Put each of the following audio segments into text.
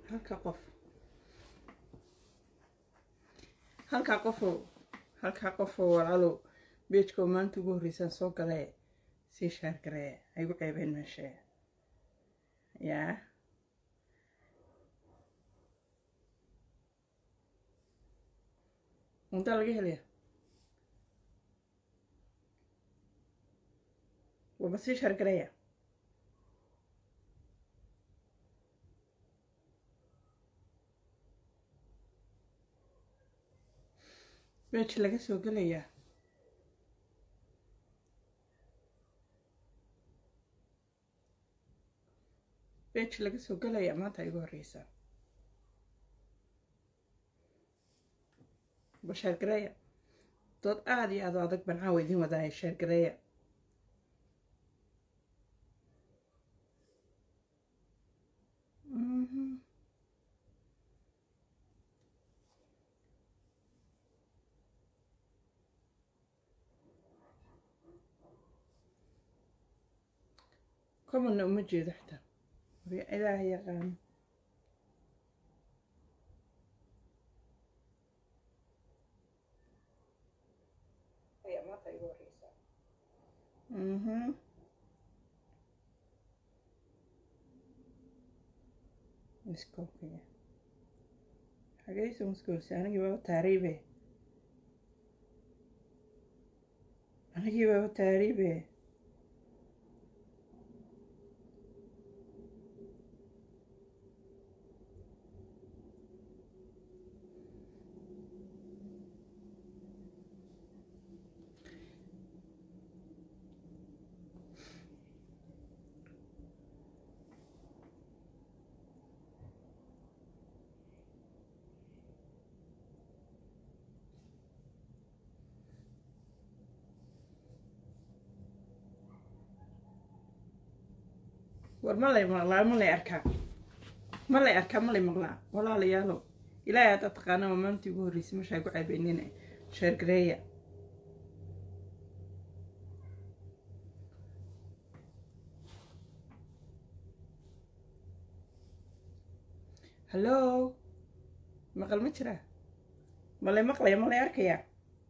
halka qof halkaa qofoo halkaa qofoo walaalow beejkoo maanta ugu horreysaan soo galee sii shaargaree ay gu ceebeen meeshee yaa untaa laga helaya waba sii shaargareeya beej laga soo gelayaa beej laga soo gelayaa maanta igu horreysaa ba sheergareeya dood aada iyo aad o adag baan caawa idiin wadaaya sheergareeya commonna uma jeedo xitaa ilaah yaqaano mhm miskoobkaya xageyso miskoolsi anigii baaba taariibe anigii baaba taariibe war ma lay maqlaa ma lay arkaa ma lay arkaa ma lay maqlaa walaalayaalo ilaahay haddaad taqaana waa maantii ugu horreysay mashaa gu caabeynina sheergareeya hallo maqal ma jiraa ma lay maqlaya ma lay arkayaa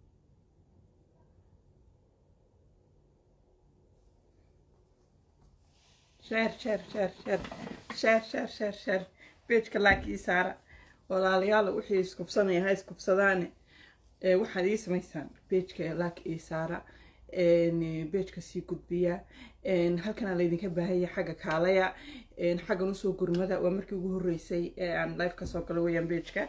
sheer sheer sheer sheer sheer sheer sheer sheer beejka laakii saara walaalayaal wixii iskubsanaya ha iskubsadaane waxaad ii samaysaan beejka laak ii saara beejka sii gudbiya halkanaa laydinka baahaya xagga kaalaya xaggan usoo gurmada waa markii ugu horreysay ee aan life kasoo galo weyaan beejka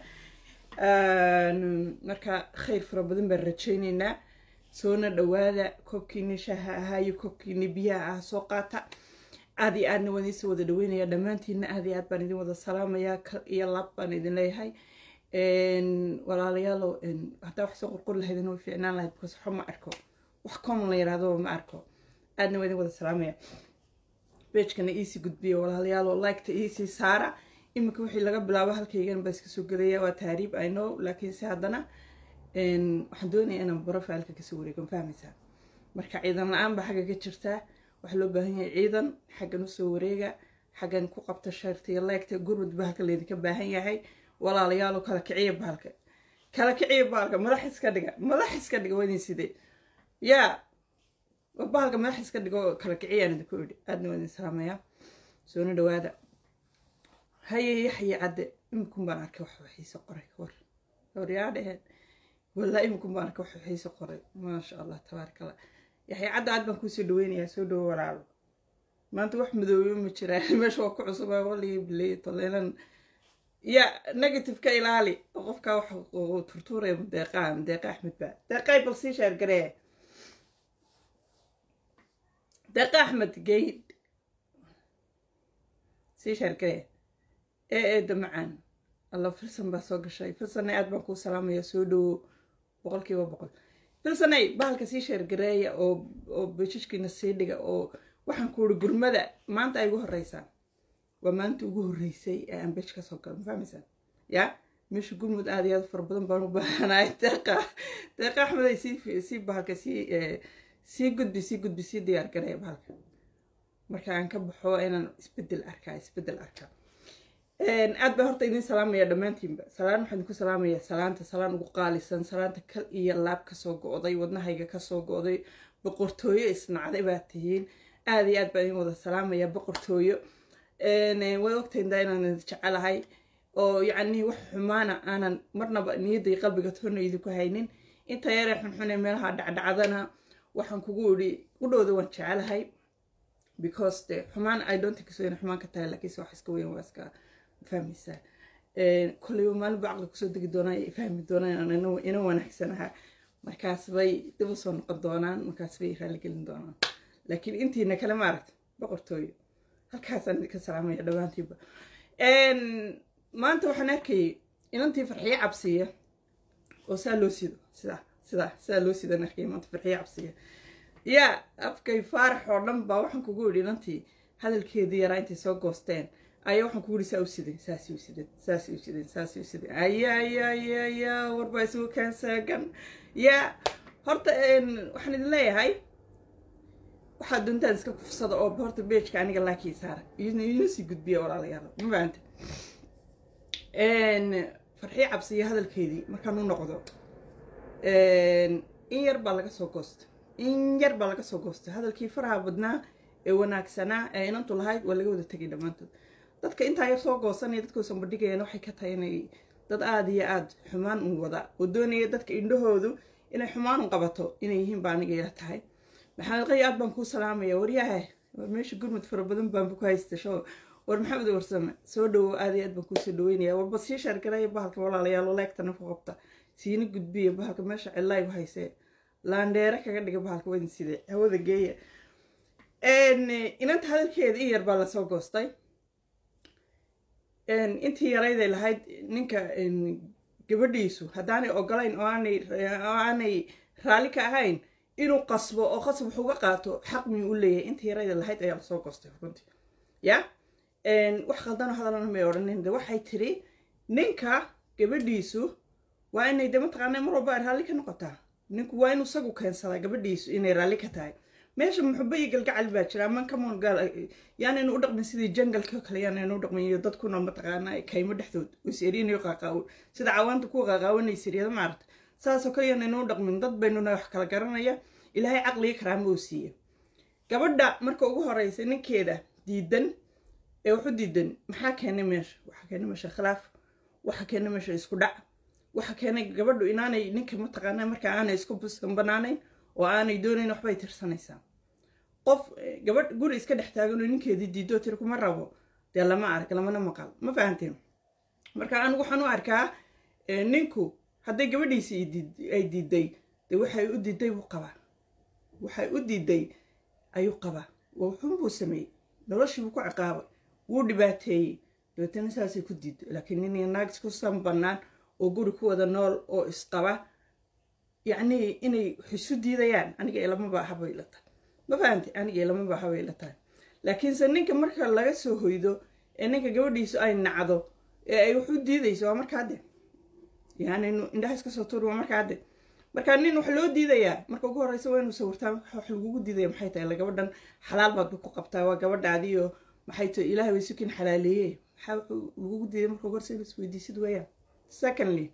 marka khayr fara badan baan rajayneynaa soona dhawaada koobkiini shaaha ahaa iyo koobkiini biyaha ah soo qaata aada iyo aadna waan idinsoo wada dhaweynaya dhammaantiina aada iyo aad baan idin wada salaamayaa kal iyo lab baan idin leeyahay walaalayaalo haddaa wax soo qorqor lahaydin way fiicnaan lahayd because waxba ma arko wax common la yidhaahdo ma arko aadna waan idin wada salaamaya beejkana iisii gudbiya walaalayaalo liketa iisii saara iminka wixii laga bilaabo halkaygan baa iska soo gelaya waa taariib i know laakiinse haddana waxaan doonaya inaan profileka kasoo wareegan fahmaysaa marka ciidan la-aan baa xagga ka jirtaa waxaa loo baahan yahay ciidan xaggan usoo wareega xaggan ku qabta sharta iyo leegta gurmud ba halka laydinka baahan yahay walaalayaalo kala kiciya baalka kala kiciya baalka madax iska dhiga madax iska dhiga wadin sidee yaa bahalka madax iska dhigo kala kiciyaan idinku idhi aadna waa idin salaamayaa soona dhawaada haye yaxye cadde iminkun baan arkay wax waxiise qoray war waryaa dheheen walaa iminkun baan arkay wax waxiise qoray maasha allah tabaaraka allah yaxya cadda aad baan kuusoo dhaweynayaa soo dhawo walaalo maanta wax madoobe ma jiraan meesha waa ku cusubaa waligii biley toleelan ya negative ka ilaali oo qofkaa wax turtuuraya deeqaa deeqa axmed baa deeqay bal sii sheergaree deeqa axmed geyd sii sheergaree ee eeda macaan alla filsan baa soo gashay filsanna aad baan kuu salaamaya soo dhawo boqolkiiba boqol filsanay bahalka sii sheergareeya oo oo bejajkiina sii dhiga oo waxaan ku uri gurmada maanta ay ugu horeysaa waa maanta ugu horreysay ee aan bej kasoo galo ma fahmaysaa yaa meesha gurmud aada iyo aad fara badan baan u baahanaay deeqa deeqa axmed ay sii sii bahalka sii sii gudbi sii gudbi sii diyaar gareeya bahalka marka aan ka baxo inaan isbedel arkaa isbedel arkaa aad baa horta idin salaamaya dhammaantiinba salaan waxaan idinku salaamaya salaanta salaan ugu qaalisan salaanta kal iyo laab kasoo go-day wadnahayga kasoo go-day boqortooyo isnacday baa tihiin aad iyo aad baan idin wada salaamaya boqortooyo way ogtayndaa inaan idin jecelahay oo yacni wax xumaana aanan marnaba niyadday qalbiga toona idinku haynin inta yaree xunxune meelaha dhacdhacdana waxaan kugu idhi udhowda waan jecelahay because de xumaan i don't think so ina xumaan ka tahay laakiinse wax iska weyn waa iska fahmaysaa kolleyba maalinba caqli kusoo degi doonaa ay fahmi doonaan ina wanaagsanaha markaas bay dib u soo noqon doonaan markaas bay raaligelin doonaan laakiin intiina kale maaragta boqortooyo halkaasaan idinka salaamaya dhammaantiinba maanta waxaan arkayay inantii farxiyo cabsiya oo saa loo sido sidaa sidaa sidaa loo sidaan arkayay maanta farxiyo cabsiya yaa afkay faarax oo dhan baa waxaan kugu idhi inantii hadalkeedii yaraa intay soo goosteen ayaa waxaan kugu idhi saa u sideen saasay u sideen saasay u sideen saasay u sideen aya aya aya aya warbaa isugu kaansaagan yaa horta waxaan idin leeyahay waxaad doontaan iska kufsada oo horta beejka aniga laakii saara iina sii gudbiya walaalayaal ma fahamte farxiyo cabsiya hadalkeedii markaan u noqdo in yar baa laga soo goostay in yar baa laga soo goostay hadalkii faraha badnaa ee wanaagsanaa ee inantu lahayd waa laga wada tegay dhammaantood dadka intaa yar soo goosanaya dadkoosan bandhigayaan waxay ka tahay inay dad aada iyo aada xumaan un wada oo doonaya dadka indhahoodu inay xumaan un qabato inay yihiin baa aniga ila tahay maxamed qay aad baan kuu salaamaya waryahe war meesha gurmud fara badan baanba ku haysta show war maxamed warsame soo dhawow aad iyo aad baan kuusoo dhaweynaya warba sii shaargaraya bahalka walaalayaalo leegtana ku qabta siina gudbiya bahalka meesha cilaygu haysee laandheere kaga dhiga bahalka wadin side hawada geeya inanta hadalkeeda in yar baa lasoo goostay intii yarayday lahayd ninka gabadhiisu haddaanay ogolayn oo aanay raalli ka ahayn inuu qasbo oo qasab wax uga qaato xaq miyuu u leeyahay intii yarayda lahayd ayaa lasoo goostay runtii ya wax khaldanoo hadalana may odhanin de waxay tiri ninka gabadhiisu waa inay de mataqaana mar walba ay raalli ka noqotaa ninku waa inuu isagu keensadaa gabadhiisu inay raalli ka tahay meesha muxubo iyo galgacal baa jira aman kamoon gaal yaanaynu u dhaqmin sidii jangalka oo kale yaanaynu u dhaqmin iyo dadkuna mataqaana kaymo dhexdood iseriinayo qaaqaawo sida cawaanta kuwa qaaqaawanay siryada maarata saasoo kale yaanaynu u dhaqmin dad baynuna wax kala garanaya ilaahay caqliga karaama uu siiye gabadha marka ugu horeysa ninkeeda diidan ee waxu diidan maxaa keenay meesha waxaa keenay meesha khilaaf waxaa keenay meesha isku dhac waxaa keenay gabadhu inaanay ninka mataqaana marka aanay isku buskan banaanayn oo aanay doonayn waxbay tirsanaysaa qof gabadh guri iska dhex taaganoo ninkeedii diidoo tiri kuma rabo dee lama arag lamana maqal ma fahanteen marka anigu waxaan u arkaa ninku hadday gabadhiisi ay diiday dee waxay u diiday buu qabaa waxay u diiday ayuu qabaa wuxuun buu sameeyey noloshii buu ku ciqaabay wuu dhibaateeyey dabeetana saasay ku diiday laakiin nin naag isku san bannaan oo guri ku wada nool oo isqaba yacnii inay isu diidayaan aniga ilamaba ahabay la tahay ma fahamtay aniga ilamaba ahabay la tahay laakiinse ninka marka laga soo hoydo ee ninka gabadhiisu ay nacdo ee ay wax u diidayso waa markaa de yani indhaha iska soo tuur waa markaa de marka nin wax loo diidayaa marka ugu horeysa waa inuu sawirtaa wax lagugu diidaya maxay tahay la gabadhan xalaal baad ku qabtaa waa gabadhaadiyo maxay tahay ilaahay way sukin xalaaleeye maxaa wuxuu lagugu diiday marka ugu horeysa isweydiisid weeyaan secondly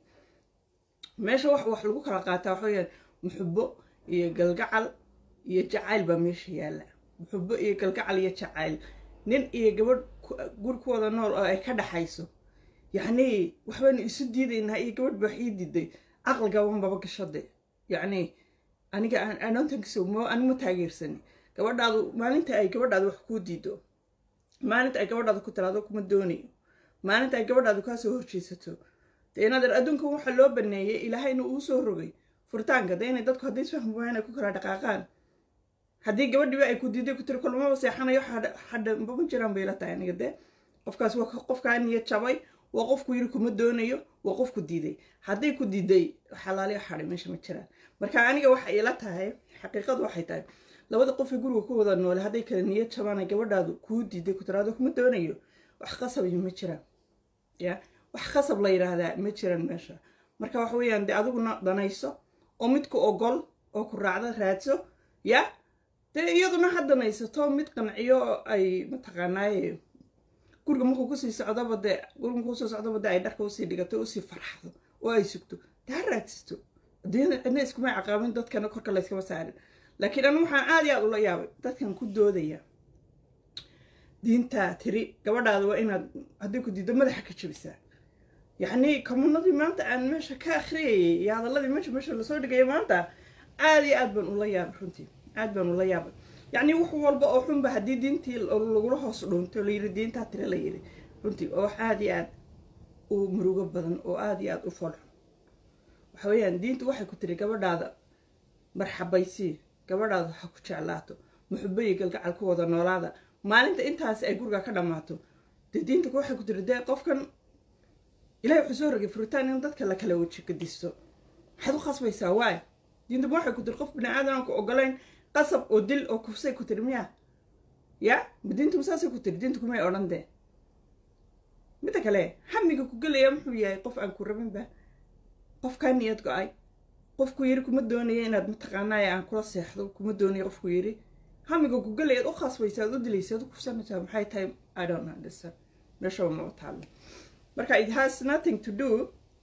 meesha wax wax lagu kala qaataa waxa weyaan muxubo iyo galgacal iyo jacayl baa meesha yaalla muxubo iyo galgacal iyo jacayl nin iyo gabadh guri ku wada nool oo ay ka dhaxayso yacnii waxbaynu isu diidaynaa iyo gabadh baa wax ii diiday caqliga wanbaba gashade yacnii aniga anontankiso anima taageersani gabadhaadu maalinta ay gabadhaadu wax kuu diido maalinta ay gabadhaadu ku tiraado kuma doonayo maalinta ay gabadhaadu kaasoo horjeysato dee inaad adduunkan waxaa loo baneeyey ilaahayna uu soo rogay furitaanka de inay dadku hadday isfahmi waayaan ay ku kala dhaqaaqaan haddii gabadhiba ay ku diiday ku tiri kulmaba seexanayo xadhanba ma jiraan bay la tahay aniga dee qofkaas waa qofkaa niyad jabay waa qofku yiri kuma doonayo waa qofku diiday hadday ku diiday xalaaliyo xaday meesha ma jiraan marka aniga waxa ila tahay xaqiiqadu waxay tahay labada qofii guriga ku wada noole hadday kala niyad jabaan gabadhaadu kuu diiday ku tiraado kuma doonayo wax qasabayo ma jiraan ya wax khasab la yidhaahdaa ma jiran meesha marka waxa weeyaan dee adiguna danayso oo mid ku ogol oo ku raacda raadso ya dee iyaduna ha danaysato mid qanciyo ay mataqaanaaye guriga markuu kusii socdoba dee guriga markuu kusoo socdoba dee ay dharka usii dhigato usii farxdo oo ay sugto dee ha raadsisto adduunyada cidna iskuma caqaabin dadkana korka layskama saarin laakiin anu waxaan aad iyo aad ula yaabay dadkan ku doodaya diintaa tiri gabadhaada waa inaad haddii ku diiddo madaxa ka jabisaa yacni komunadii maanta aan meesha ka akhriyayay iyo hadaladii meesha meesha lasoo dhigaya maanta aad iyo aad baan ula yaabay runtii aad baan ula yaabay yacni wax walba oo xunba haddii diintii lagula hoos dhuunto layiri diintaa tiri la yiri runtii oo wax aad iyo aad u murugo badan oo aad iyo aad u folxun waxa weeyaan diintu waxay ku tiri gabadhaada marxabaysii gabadhaada ha ku jeclaato muxubayi galgacal ku wada noolaada maalinta intaas ay guriga ka dhammaato dee diinta waxay ku tiri dee qofkan ilahay wuxuu soo rogay furitaan in dadka la kala weji gadisto maxaad u khasbaysaa waay diinta waxay ku tiri qof bini aadan aan ku ogolayn qasab oo dil oo kufsay ku tiri miya ya ma diintu saasay ku tiri diintu kumay odhan dee midda kale hamiga ku gelaya muxuu yahay qof aan ku rabinba qof kaa niyad go-ay qofku yiri kuma doonaya inaad mataqaanaaye aan kula seexdo kuma doonaya qofku yiri hamiga ku gelayaad u khasbaysa aad u dilaysa ad u kufsanaysaa maxay tahay i don't understand meeshaba ma taalo marka it has nothing to do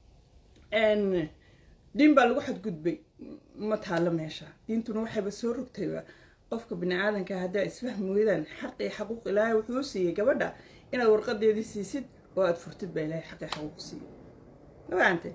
n diin baa lagu xadgudbay ma taalo meesha diintuna waxayba soo rogtayba qofka bini aadanka haddaa isfahmi weydaan xaq iyo xaquuq ilaahay wuxuu siiyey gabadha inaad warqadeedii siisid oo aad furtid baa ilaahay xaq iyo xaquuq siiyey mafahamte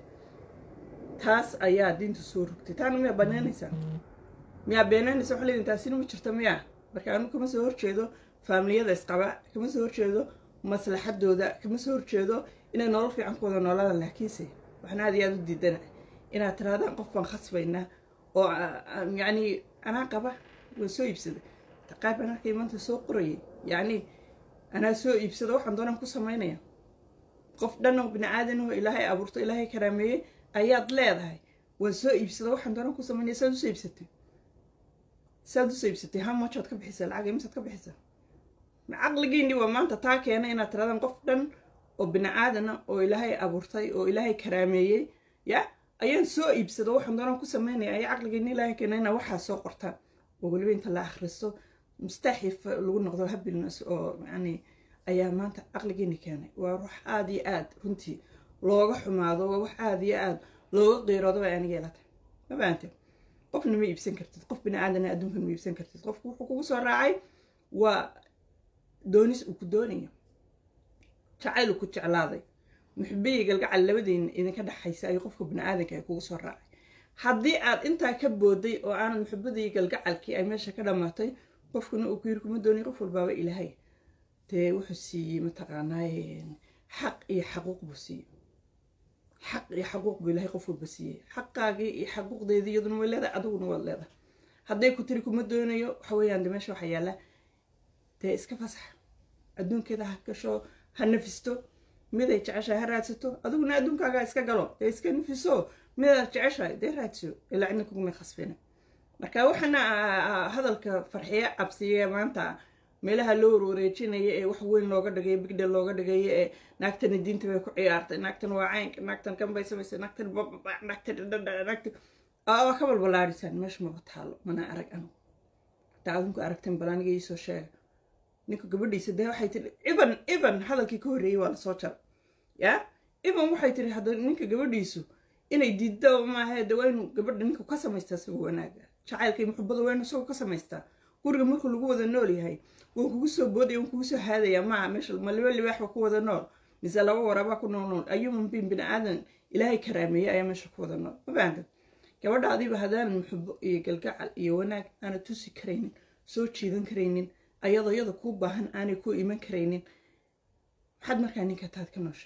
taas ayaa diintu soo rogtay taana miyaa banaanaysaa miyaa beenaynaysa waxaa leedin taasina ma jirta miyaa marka anu kama soo horjeedo faamiliyada isqaba kama soo horjeedo maslaxadooda kama soo horjeedo inay nolol fiican ku wada noolaadaan laakiinse waxaan aad iyo aad u diidana inaad tirahdaan qof baan khasbaynaa oo yacni anaa qaba waan soo iibsaday qaar baan arkay maanta soo qorayay yacni anaa soo iibsada waxaan doonaan ku samaynaya qof dhan oo bini aadan oo ilaahay abuurto ilaahay karaameeyey ayaad leedahay waan soo iibsada waxaan doonaan ku samaynaya saad usoo iibsatay saad usoo iibsatay ha majood ka bixisa lacag imisaad ka bixisa caqligiini waa maanta taa keena inaad tirahdaan qof dhan oo bini aadana oo ilaahay abuurtay oo ilaahay karaameeyey ya ayaan soo iibsado waxaan doonaan ku sameynaya ayaa caqligiini ilaahay keena inaa waxaa soo qortaan oo weliba inta la akhristo mustaaxif lagu noqdo habilnas oo yani ayaa maanta caqligiini keenay waa wax aada iyo aad runtii looga xumaado waa wax aada iyo aad looga qiiroodo bay aniga yeelatay ma fahamte qofna ma iibsan kartid qof bini aadana adduunkan ma iibsan kartid qofku wuxuu kugu soo raacay waa doonis uu ku doonayo jacayl uu ku jeclaaday muxubiyi galgacal labadiina idinka dhexaysa ayuu qofka bini aadanka ay kugu soo raacay haddii aad intaa ka booday oo aanad muxubadii galgacalkii ay meesha ka dhammaatay qofkuna uu ku yiri kuma doonay qof walbaaba ilaahay dee wuxuu siiyey mataqaanaaye xaq iyo xaquuq buu siiyey xaq iyo xaquuq buu ilaahay qof walba siiyey xaqaagii iyo xaquuqdeedii iyaduna way leedahay adiguna waad leedahay hadday ku tiri kuma doonayo waxa weeyaan de meesha waxaa yaalla dee iska fasax adduunkeeda ha gasho ha nafisto miday jeceshahay ha raadsato adiguna adduunkaaga iska galo dee iska nafiso midaad jeceshahay dee raadso ilaa cidna kuguma khasbina marka waxaana hadalka farxiye cabsiye maanta meelaha loo warwareejinaya ee wax weyn looga dhigay bigdha looga dhigaya ee naagtana diinta bay ku ciyaartay naagtan waa caynka naagtan kan bay samaysay naagtan naagtan naagtan aa ka balbalaarisaan meesha maba taalo mana arag anigu hataa adinku aragteen bal aniga iisoo sheega ninka gabadhiisa dee waxay tiri iban iban hadalkii ka horreeyey waa lasoo jara ya iban waxay tiri hadda ninka gabadhiisu inay diidda maahe de waa inuu gabadha ninku ka samaystaa isagoo wanaaga jacaylkay muxubada waa inuu isagoo ka samaystaa guriga markuu lagu wada nool yahay waan kugu soo boodaya waan kugu soo haadaya maaha meesha ma liba libaaxba ku wada nool mise laba waraabaa ku nool nool ayuman bin bini aadan ilaahay karaameeyey ayaa meesha ku wada nool ma fahamtad gabadha adiba haddaanan muxubo iyo galgacal iyo wanaag aanad tusi karaynin soo jiidan karaynin ayadoo iyada kuu baahan aanay ku iman karaynin maxaad markaa ninka taad ka noosha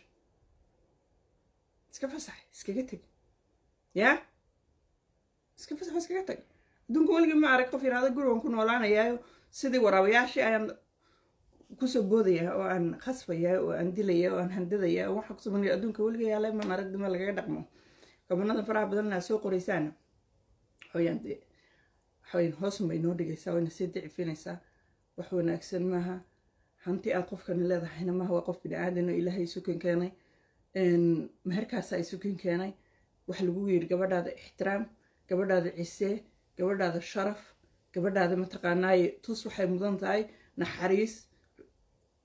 iska fasax iskaga teg yaa iska fasax iskaga tag adduunka weligii ma arag qof yaraada gurigan ku noolaanayaayo sidii waraabayaashii ayaan kusoo boodaya oo aan khasbaya oo aan dilaya oo aan handadaya oo waxaa kusamanaya adduunka weliga yaala man arag dima lagaga dhaqmo gabanada faraha badanna soo qoraysaan waxaweyaan dee waxaweyan hoosun bay noo dhigaysaa wayna sii dicifinaysaa wax wanaagsan maaha hanti aad qofkani leedahayna maaha waa qof bini aadan oo ilaahay sukan keenay meherkaasa ay sukan keenay waxa lagu yiri gabadhaada ixtiraam gabadhaada cisee gabadhaada sharaf gabadhaada mataqaanaaye tus waxay mudan tahay naxariis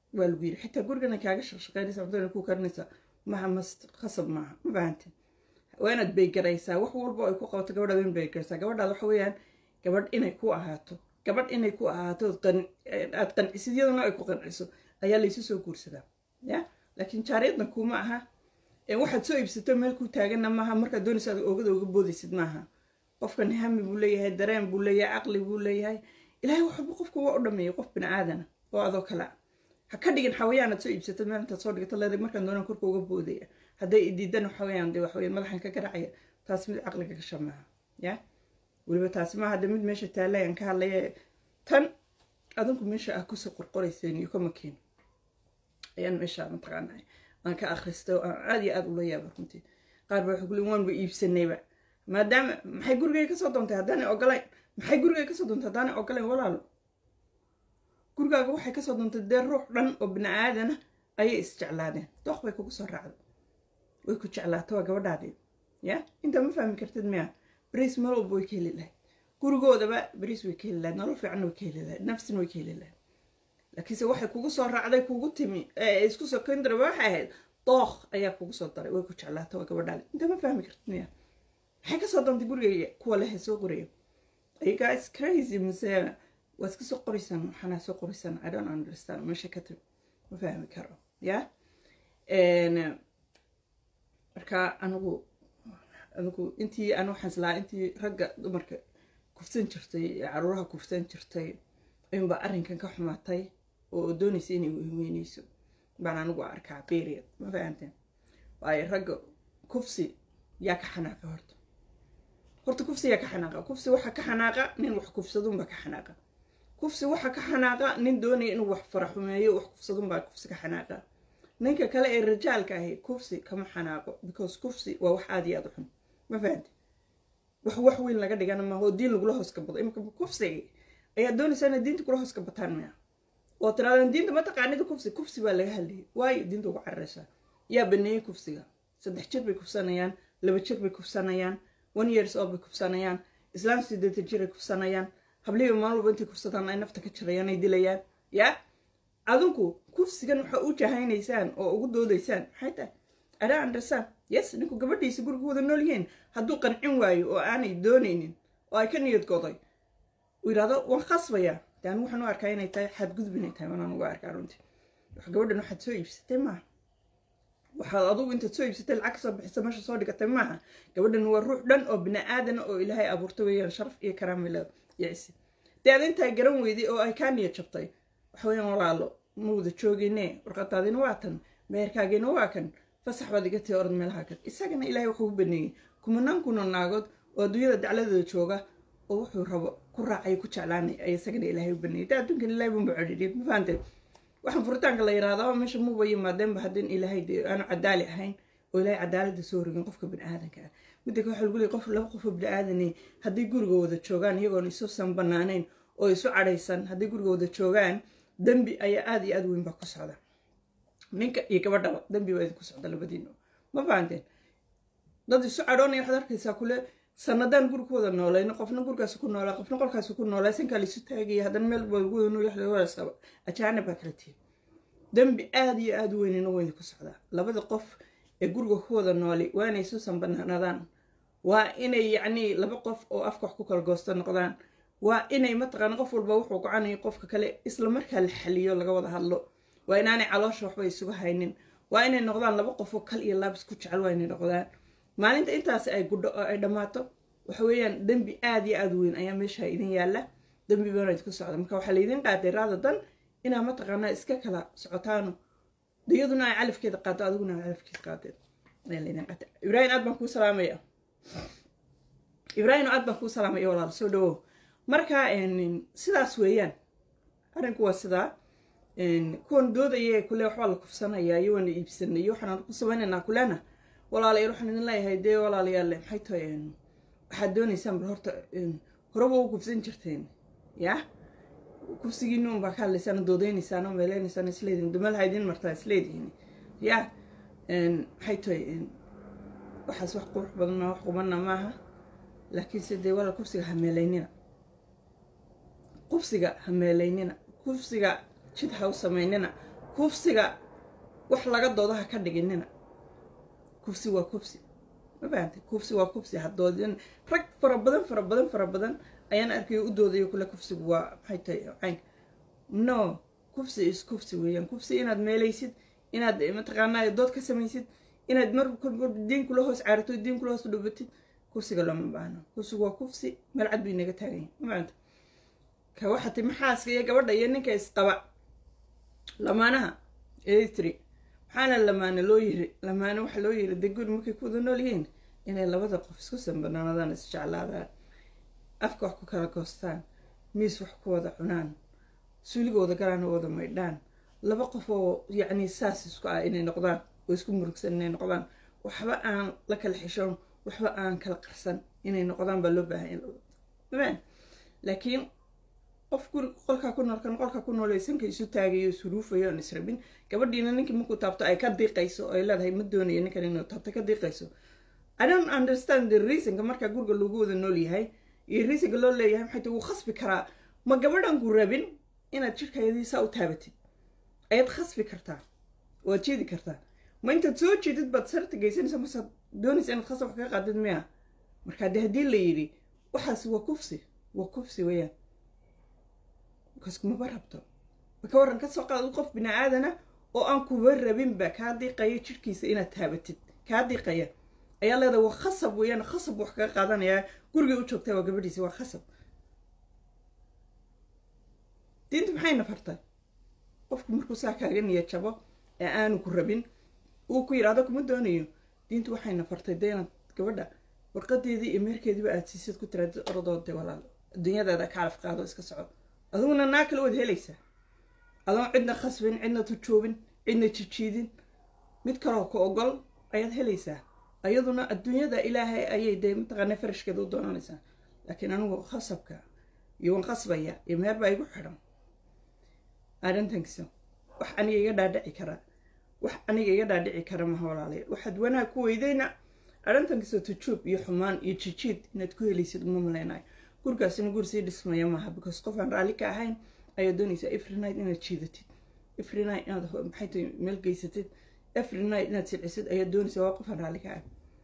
waa lagu yiri xitaa gurigana kaaga shaqshaqaynaysa cuntada ku karinaysa maha mast khasab maaha ma fahantin waa inaad baygaraysaa wax walba ay ku qabato gabadhaad in baygaraysaa gabadhaad waxa weeyaan gabadh inay ku ahaato gabadh inay ku ahaato aad qancisid iyaduna ay ku qanciso ayaa laysu soo guursadaa ya laakiin jaariyadna kuma aha waxaad soo iibsato meel ku taaganna maaha markaad doonaysa aad oogada uga boodaysid maaha qofkan hami buu leeyahay dareen buu leeyahay caqli buu leeyahay ilaahay waxba qofka waa u dhameeyay qof bini aadana oo adoo kale ah ha ka dhigin xawayaanaad soo iibsato meel intaad soo dhigato leedag markaan doonaan korka uga boodaya hadday idiidan waxaweyaan dee waxaweyaan madaxan ka garacaya taas mid caqliga gasha maaha ya weliba taasi maaha de mid meesha taalayaan ka hadlaya tan adinku meesha ah kusoo qorqorayseen iyo kama keen ayaan meesha mataqaanaa aan ka akhristay oo aan aad iyo aad ula yaaba runtii qaar ba waxay ku leeyiin waanba iibsanayba maadaama maxay gurigay kasoo doontay haddaanay ogolayn maxay gurigay kasoo doontay haddaanay ogolayn walaalo gurigaaga waxay kasoo doontay dee ruux dhan oo bini aadana ayay isjeclaadeen dooq bay kugu soo raacday way ku jeclaata waa gabadhaadii ya intaa ma fahmi kartid miya bariis meel walba way ka heli lahayd gurigoodaba bariis way ka heli lahayd nolol fiicanna way ka heli lahayd nafsina way ka heli lahayd laakiinse waxay kugu soo raacday kugu timi isku soo kendara waxay ahayd dooq ayaa kugu soo daray way ku jeclaata waa gabadhaadi intaa ma fahmi kartid miya maxay kasoo doontay gurigayga kuwa lehe soo qoraya you guys crazy mise waad iska soo qoraysaan waxaana soo qoraysaan i don't understand meesha ka timi ma fahmi karo ya marka anigu anigu intii aan waxaan islaa intii ragga dumarka kufsan jirtay caruuraha kufsan jirtay ayuunbaa arrinkan ka xumaatay oo doonaysa inay weyweyneyso baan anigu arkaa period ma fahamteen waayo ragga kufsi yaa ka xanaaqa horta horta kufsi yaa ka xanaaqa kufsi waxa ka xanaaqa nin wax kufsadunbaa ka xanaaqa kufsi waxa ka xanaaqa nin doonaya inuu wax faraxumeeyo wax kufsadunbaa kufsi ka xanaaqa ninka kale ee rajaalka ahi kufsi kama xanaaqo because kufsi waa wax aada iyo aada u xun ma fahamte wax wax weyn laga dhigana maaha oo diin lagula hoos ka bado imika kufsiga ayaa doonaysaa inay diinta kula hoos ka bataan maya oo tiraadaan diinta ma taqaanida kufsi kufsi baa laga hadlayay waayo diinta ugu cararaysaa yaa baneeyey kufsiga saddex jir bay kufsanayaan laba jir bay kufsanayaan one years old bay kufsanayaan islaam sideetan jir ay kufsanayaan hablihiiba maalin walba intay kufsadaan ay nafta ka jirayaan ay dilayaan yaa adinku kufsigan waxaa u jahaynaysaan oo ugu doodaysaan maxay tahay adaa andersaan yes ninku gabadhiisa guriga wada nool yihiin hadduu qancin waayo oo aanay doonaynin oo ay ka niyad goday uu yidhahdo waan khasbayaa de anigu waxaan u arkaa inay tahay xadgudub inay tahay wanaan uga arkaa runtii wax gabadhan waxaad soo iibsatay maaha waxaad adugu intaad soo iibsatay lacag kasoo bixisa meesha soo dhigatay maaha gabadhan waa ruux dhan oo bini aadana oo ilaahay abuurtay weeyaan sharaf iyo karaamilada iyo cisi dee ad intaa garan weyday oo ay kaa niyad jabtay waxa weeyaan walaalo ma wada joogine warqadaadina waa tan meherkaagiina waa kan fasax baad iga tii orad meelaha kan isagana ilaahay wuxuu u baneeyey kumanaan kuna naagood oo adduunyada dacladooda jooga oo wuxuu rabo ku raacay ku jeclaanay ay isagana ilaahay u baneeyey daa adduunkan ilaahay bunba codhidhiyay ma fahanteen waxaan furitaanka la yidhahdaa meesha muba yimaadeenba haddin ilaahay dee aanu cadaali ahayn oo ilaahay cadaaladda soo rogin qofka bini aadanka ah midda ka waxa lagu leeyay qof laba qofoo bini aadani hadday guriga wada joogaan iyagoon isusan banaanayn oo isu cadhaysan hadday guriga wada joogaan dembi ayaa aada iyo aada weyn baa ku socda ninka iyo gabadhaba dembi baa idinku socda labadiino ma fahanteen dad isu cadhoonaya waxaad arkaysaa kule sanadaan guri ku wada noolayno qofna gurigaas ku noolaa qofna qolkaas ku noolaa sankaa laisu taagaya haddana meel wadanuyaasaba ajaanib baa kala tihin dembi aada iyo aada u weynina waa idinku socdaa labada qof ee guriga ku wada nooli waa inay isusan banaanadaan waa inay yacnii laba qof oo afka wax ku kala goosto noqdaan waa inay mataqaana qof walba wuxuu gocanaya qofka kale isla markaa la xaliyo laga wada hadlo waa inaanay caloosha waxba isugu haynin waa inay noqdaan laba qofoo kal iyo laabis ku jecel waa inay noqdaan maalinta intaas ay gudho oo ay dhammaato waxa weeyaan dembi aada iyo aada weyn ayaa meesha idin yaalla dembi baana idinku socda marka waxaa laydin qaatay raada dan inaa mataqaanaa iska kala socotaano iyaduna ay calafkeeda qaato adiguna ay calafkeeda qaateen ayaa laydin qaatay ibraahim aad baan kuu salaamaya ibraahim aad baan kuu salaamaya walaal soo dhawow marka sidaas weeyaan arrinku waa sidaa kuwan doodaya kule waxbaa la kufsanayaa iyo waana iibsanay iyo waxaan ku samaynaynaa kulena walaalayaal waxaan idin leeyahay dee walaalayaal maxay tahay waxaad doonaysaan bal horta horeba u kufsan jirteen ya kufsigiina unbaa ka hadlaysaan doodeynaysaan oo meeleynaysaan isleedihin dumalaha idin martaa isleedihin ya maxay tahay waxaas wax qurux badanna wax qubanna maaha laakiinse dee walaal kufsiga ha meelaynina kufsiga ha meelaynina kufsiga jid ha u samaynina kufsiga wax laga doodaha ka dhiginina kufsi waa kufsi ma fahantay kufsi waa kufsi hadoodin rag fara badan fara badan fara badan ayaan arkayo u doodayo kule kufsigu waa maxay tahay caynka no kufsi is kufsi weeyaan kufsi inaad meelaysid inaad mataqaanaa dood ka samaysid inaad mar diin kula hoos caarito diin kula hoos dhubatid kufsiga looma baahno kufsigu waa kufsi meel cad bay naga taagan yahay ma fahantay ka waxati maxaaska iyo gabadha iyo ninka isqaba lamaanaha eritri maxaana lamaane loo yiri lamaane waxaa loo yiri dee guri markay ku wada nool yihiin inay labada qof isku sanbanaanadaan isjeclaadaan afka wax ku kala goostaan miis wax ku wada cunaan suuligooda galaan oo wada maydhaan laba qof oo yacni saas isku ah inay noqdaan oo isku murugsan inay noqdaan waxba aan la kala xishoon waxba aan kala qarsan inay noqdaan baa loo baahan laakiin qof guri qolkaa ku nool kan qolkaa ku nool sanka isu taagayo ishuruufayo aan israbin gabadhiina ninkii markuu taabto ay ka diiqayso oo ay leedahay ma doonayo ninkan inuu taabto ka diiqayso i don't understand the reasonka markaa guriga loogu wada nool yahay iyo reasonka loo leeyahay maxay ta wuu khasbi karaa ma gabadhan ku rabin inaad jirkayadii saa u taabatid ayaad khasbi kartaa waad jeedi kartaa ma intaad soo jeedid baad sarta geysanaysa masaad doonaysa inaad khasab wax kaga qaadid miya markaa de haddii la yidhi waxaasi waa kufsi waa kufsi weeyaan markaas kumaba rabto maka warran kasoo qaad qof bini aadana oo aan kuba rabinba kaa diiqaya jirkiisa inaad taabatid kaa diiqaya ayaa leedahay waa khasab weeyaan khasab wax kaga qaadanayaa gurigay u joogtaa waa gabadhiisa waa khasab diinta maxayna fartay qofku markuu saa kaaga niya jabo ee aanu ku rabin uu ku yidhahdo kuma doonayo diintu waxayna fartay dee inaad gabadha warqadeedii iyo meerkeediiba aad siisid ku tiraadid orodoode walaal adduunyadaada kaalaf qaado iska soco adiguna naa kale waad helaysaa adoon cidna khasbin cidna tujoobin cidna jijiidin mid kaloo ku ogol ayaad helaysaa ayaduna adduunyada ilaahay ayay dee mataqaana farashkeeda u doonanaysaa laakiin anigu khasabka iyo wan khasbaya iyo meer baa igu xidhan arrintankiso wax aniga iga dhaadhici karaa wax aniga iga dhaadhici kara maha walaalayaal waxaad wanaag ku weydayna arrintankiso tujuub iyo xumaan iyo jijiid inaad ku helaysid uma maleynayo gurigaasina guri sii dhismaya maaha because qof aan raalli ka ahayn ayaa doonaysaa every night inaad jiidatid every night inaad maxay tahay meel geysatid every night inaad silcisid ayaa doonaysaa waa qof aan raalli ka ahayn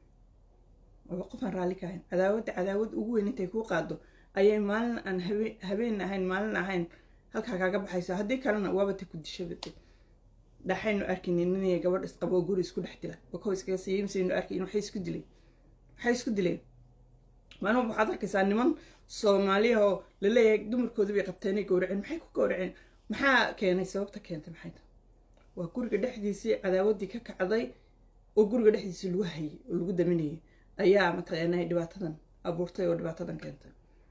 waa qof aan raalli ka ahayn cadaawadda cadaawad ugu weyn intay kuu qaado ayay maalin aan habe habeen ahayn maalin ahayn halkaa kaaga baxaysa haddii kalena waaba ta ku dishabate dhaxaynu arkaynin ninay gabadh isqabo guri isku dhex dila bako iskaga siiyimsaynu arkayn waxay isku dileen waxay isku dileen maalin waxaad arkaysaa niman soomaaliya oo laleeyahay dumarkoodi bay qabteenay gowraceen maxay ku gowraceen maxaa keenay sababta keentay maxay tahay waa guriga dhexdiisii cadaawaddii ka kacday oo guriga dhexdiisii lagu hayay oo lagu daminayay ayaa mataqaanaa dhibaatadan abuurtay oo dhibaatadan keentay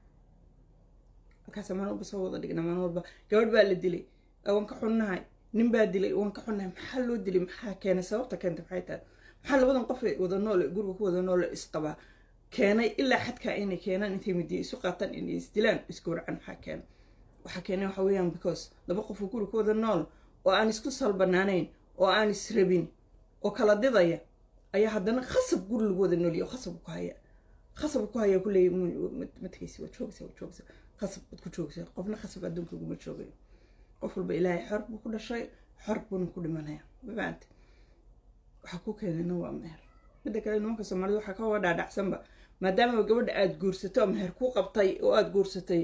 markaas maalin walba soo wada dhigna maalin walba gabadh baa la dilay waan ka xunnahay nin baa dilay waan ka xunnahay maxaa loo dilay maxaa keenay sababta keentay maxay tahay maxaa labadan qof ee wada noole guriga ku wada noole isqabaa keenay ilaa xadkaa inay keenaan intay midiya isu qaataan inay isdilaan isgowracan maxaa keenay waxaa keenay waxa weeyaan because laba qof oo guri ku wada nool oo aan isku salbanaanayn oo aan israbin oo kala didaya ayaa haddana khasab guri lagu wada noolya oo khasab ku haya khasab ku haya kuleey matkaysi waa joogsa waa joogsa khasab baad ku joogsa qofna khasab adduunka uguma joogayo qof walba ilaahay xor buu ku dhashay xor buuna ku dhimanaya mafaante waxaa ku keenayna waa meher midda kale nimanka soomaalida waxaa ka wada dhaadhacsanba maadaama gabadha aada guursato oo meher ku qabtay oo aada guursatay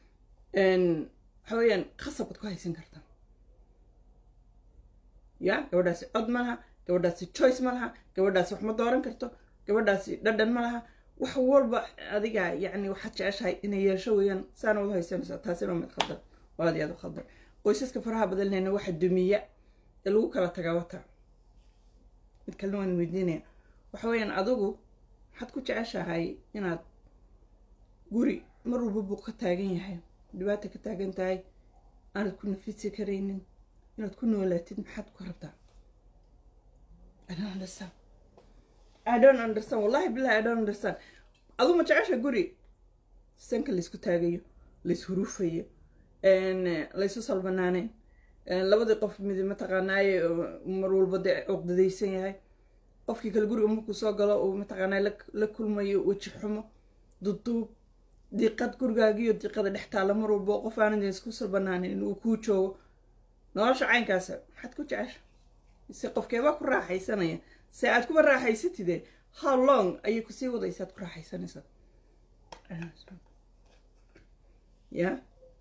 waxa weeyaan khasab baad ku haysan kartaa ya gabadhaasi cod ma laha gabadhaasi choice ma laha gabadhaasi wax ma dooran karto gabadhaasi dhadhan ma laha wax walba adiga yacni waxaad jeceshahay inay yeesho weeyaan saana wada haysanaysaa taasina waa mid khaldan waa aad iyo aad u khaldan qoysaska faraha badanlehna waxa dumiya ee lagu kala tagaa wata mid kalena waan weydiinaya waxa weeyaan adigu waxaad ku jeceshahay inaad guri mar walba buu ka taagan yahay dhibaata ka taagan tahay aanad ku nafisi karaynin inaad ku noolaatid maxaad ku rabtaa I don't understand I don't understand wallahi billahi I don't understand adu ma jecesha guri sanka laysku taagayo lays huruufayo laysu salbanaaneen labadii qof mid mataqaanaaye mar walba dee cuqdadaysan yahay qofkii kale guriga markuu soo galo uu mataqaanaa la kulmayo weji xumo duduub diiqad gurigaagiyo diiqada dhex taalla mar walba qof aanad isku salbanaanin inuu kuu joogo nolosha caynkaasa maxaad ku jecesha mise qofkeebaa ku raaxaysanaya se aad kuba raaxaysatide how long ayay kusii wadaysaad ku raaxaysanaysaa ya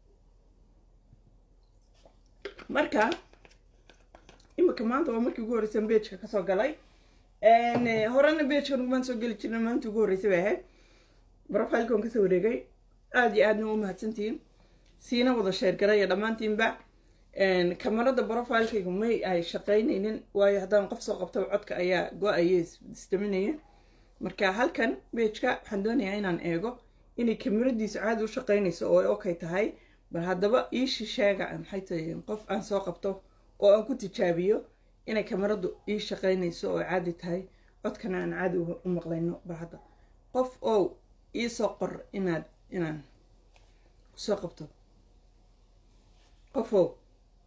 marka imika maanta waa markii ugu horreysan beejka kasoo galay horena beejkan ugumaan soo geli jirna maanta ugu horreysay bay ahayd brofilkan kasoo wareegay aada iyo aadna u mahadsantihiin siina wada sheergaraya dhammaantiinba kamarada brofilkayga may ay shaqaynaynin waayo haddaan qof soo qabtaba codka ayaa go-aya isdaminaya marka halkan beejka waxaan doonayaa inaan eego inay kamaradiisu caadi u shaqaynayso oo ay okay tahay bal haddaba iishi sheega maxay tahay qof aan soo qabto oo aan ku tijaabiyo inay kamaradu ii shaqaynayso oo caadi tahay codkana aan caadi u maqlayno bal hadda qof ow iisoo qor inaad inaan kusoo qabto qof ow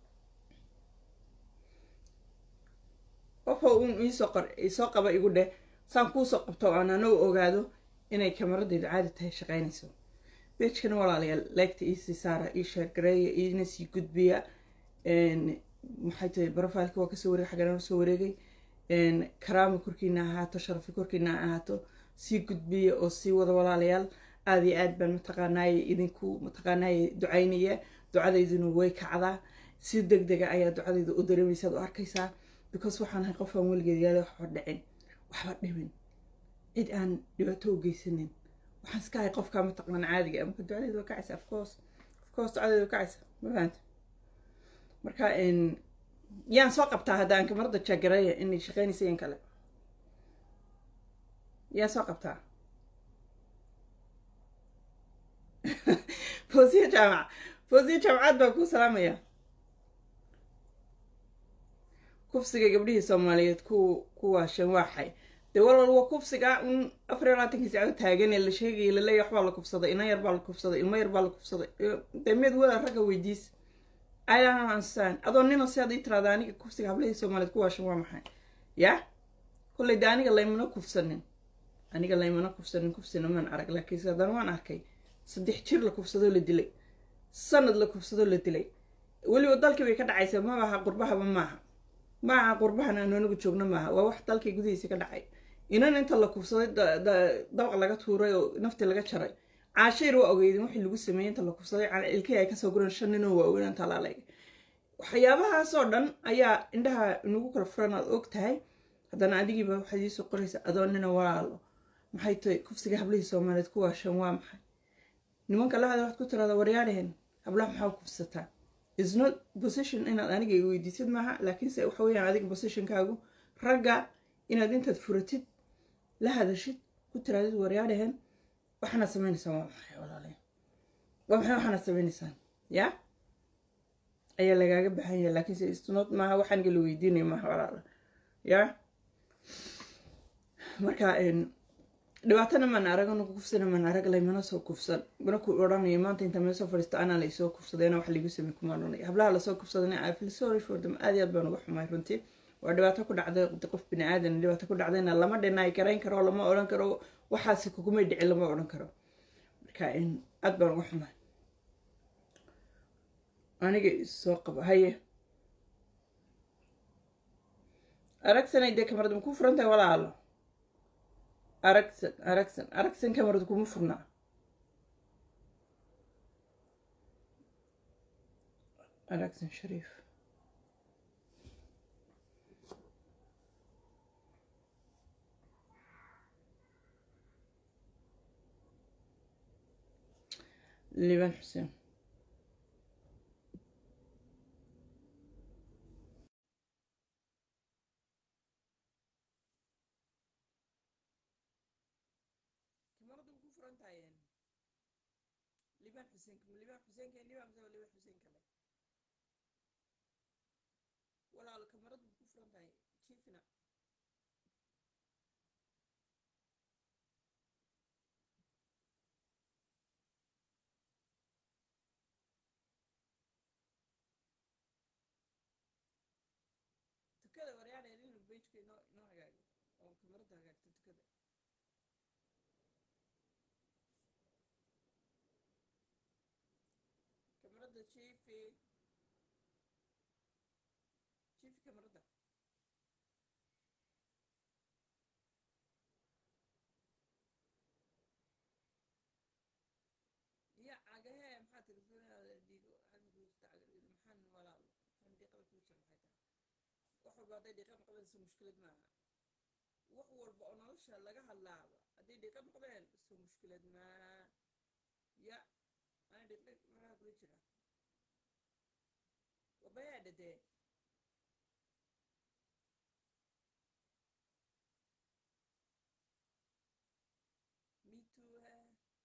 qof ow un iisoo qor isoo qaba igu dheh saan kuusoo qabto aan anagu ogaado inay kamaradaydu caadi tahay shaqaynayso beejkana walaalayaal leegta iisii saara ii sheergareeya iina sii gudbiya maxay tahay brofilka waa kasoo wareeg xaggan soo wareegay karaama korkiina ahaato sharafi korkiina ahaato sii gudbiya oo sii wada walaalayaal aada iyo aad baan mataqaanaaye idinku mataqaanaaye ducaynaya ducadayduna way kacdaa si deg dega ayaa ducadayda u dareemaysaad u arkaysaa because waxaan ahay qof aan weligeed yaala waxba dhicin waxba dhibin cid aan dhibaato u geysanin waxaan iska ahay qofkaa mataqaan caadiga marka ducadayda waa kacaysa afcourse afcourse ducadayda waa kacaysa ma fahanta marka yaan soo qabtaa hadda aan kamarada jaagareeya inay shaqaynaysa in kale yaan soo qabtaa fosiya jaamac fosiya jaamacad baa kuu salaamaya kufsiga gabdhihii soomaaliyeed ku kuwaashan waaxay dee walal waa kufsiga un afar iyo labaatankii sacdo taagan ee la sheegaya laleeya waxbaa la kufsaday ina yar baa la kufsaday ilmo yar baa la kufsaday dee meed wada ragga weydiis I don't understand adoo nina si aad ii tiraada aniga kufsiga hablahii soomaaliyeed kuwaashan waa maxay ya kolley de aniga laymana kufsanin aniga laymana kufsanin kufsina maan arag laakiinse haddana waan arkay saddex jir la kufsadoo la dilay sanad la kufsadoo la dilay weliba dalkii bay ka dhacaysa ma aha qurbahaba maaha ma aha qurbahan aanu anigu joogno maaha waa wax dalkii gudihiisa ka dhacay inan inta la kufsaday dabaq laga tuuray oo naftii laga jaray caashayr waa ogeydin wixii lagu sameeyey inta la kufsaday ilkii ay kasoo guran shan ninoo waaweyn inta laaleg waxyaabahaasoo dhan ayaa indhaha inagu kala furan aad og tahay haddana adigiiba waxaad iisoo qoraysa adoo nina walaalo maxay tahay kufsiga hablihii soomaaliyeed kuwaashan waa maxay nimanka lahada waxaad ku tiraada waryaadhehen hablaha maxaa kufsataa is not position inaad aniga i weydiisid maaha laakiinse waxa weyaan adiga positionkaagu ragga inaad intaad furatid la hadashid ku tiraadid waryaadhehen waxaanaad sameynaysaan waa maxay walaalayn waa maxay waxaanaad sameynaysaan ya ayaa lagaaga baxan yahay laakiinse isnot maaha waxaan gala weydiinaya maaha walaala ya marka dhibaatana maan arag anagu kufsana maan arag laymana soo kufsan mana ku odhanaya maanta inta meel soo fadhiisto anaa laysoo kufsadayna wax lagu samey kuma odhanaya hablaha lasoo kufsadana i feel sorry for them aad iyo aad baan uga xumay runtii waa dhibaato ku dhacday qof bini aadan dhibaato ku dhacdayna lama dhinaay garayn karo lama odhan karo waxaasi kugumay dhicin lama odhan karo marka aad baan uga xumay aniga isoo qabo haye aragsanay dee kamarad ma ku furan tahay walaalo aragsan aragsan aragsan kamarad kuma furnaa aragsan shariif liban xuseen liban xuseen liban xuseen keen liban mise liban xuseen kale walaalo kamaradu ku furan tahay jiifina tukada waryaadhe inuu bejka inoo inoo hagaago oo kamarada hagaagto tukada kamarada jiifi daminta kamarada ya cagahee maxaa telefoonada dhiigo halmagustacgal maxaan walaalo maxaan dhiiqada kuu jira maxay tahay wax walba hadday dhiiqa noqdeen soo mushkilad maaha wax walba oo nolosha laga hadlaaba hadday dhiiqa noqdeen soo mushkilad maa ya ana dhiiqa maraha kula jira wabayaa dhadee me too eh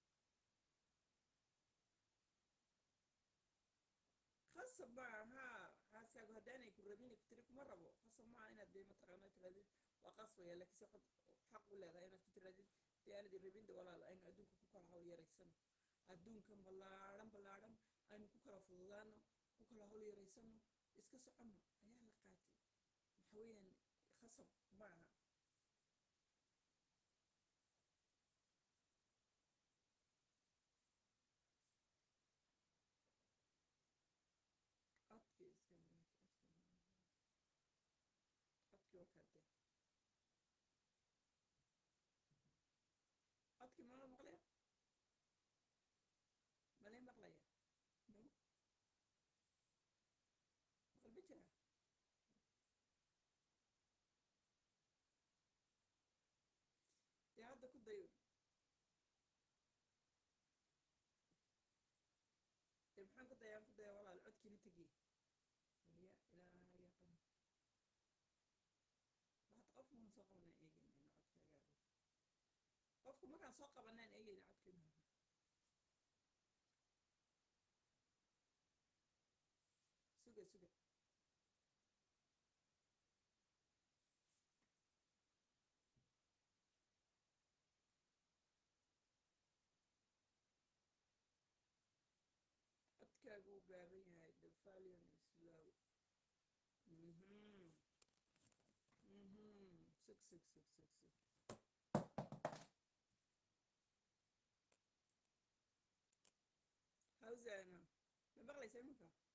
khasab maaha xaaskaagu haddaanay ku rabin ku tiri kuma rabo khasab maaha inaad dee mataqaana tiraadid waa qasbaya laakiin se xaq u leedahay inaad ku tiraadid dee aanad rabin de walaal aynu adduunka ku kala hawl yaraysano adduunkan ballaadhan ballaadhan aynu ku kala fududaano ku kala hawl yaraysano iska socono ayaa la qaatay waxa weeyaan khasab maaha codkii iska codkii waa kaade codkii mala maqlaya malay maqlaya no maqal ma jira dee hadda ku dayo dee maxaan ku dayaan ku daya walaal codkiina tegiye ya ilaaha yaqan waxaad qofka maan soo qabanaan eegayna codkaaga qofku markaan soo qabanaan eegayna codkiina suga suga codkaagu uu gaaban yahay the valion is low mhm mhm sug sug sug sug sug hawsana ma maqlaysaa imanka